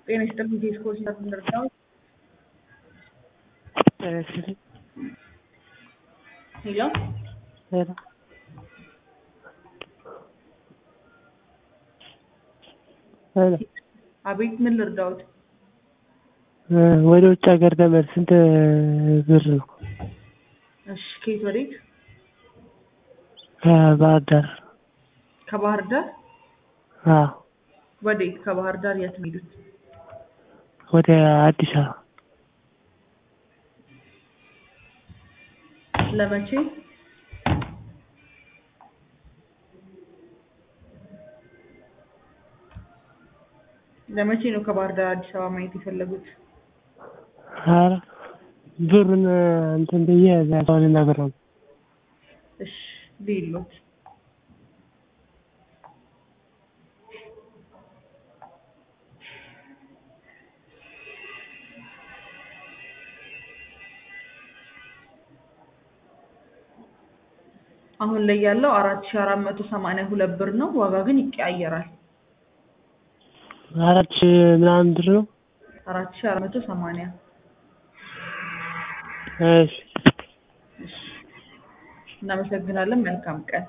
ጤና ይስጥልኝ ቴስኮ ሲነርዳው ሄሎ ሄሎ ሄሎ አቤት ምን ልርዳዎት? ወደ ውጭ ሀገር ለመሄድ ስንት ብር ነው? እሺ ከየት ወዴት? ከባህር ዳር ከባህር ዳር አዎ ወዴት? ከባህር ዳር የት ነው የሄዱት? ወደ አዲስ አበባ ለመቼ? ለመቼ ነው ከባህር ዳር አዲስ አበባ ማየት የፈለጉት? ኧረ ብሩን እንትን ብዬ እዛ ሰው ልነግረው ነው። እሺ ልይሎት አሁን ላይ ያለው አራት ሺህ አራት መቶ ሰማንያ ሁለት ብር ነው። ዋጋ ግን ይቀያየራል። አራት ሺህ ምናምን ብር ነው። አራት ሺህ አራት መቶ ሰማንያ እሺ እናመሰግናለን። መልካም ቀን።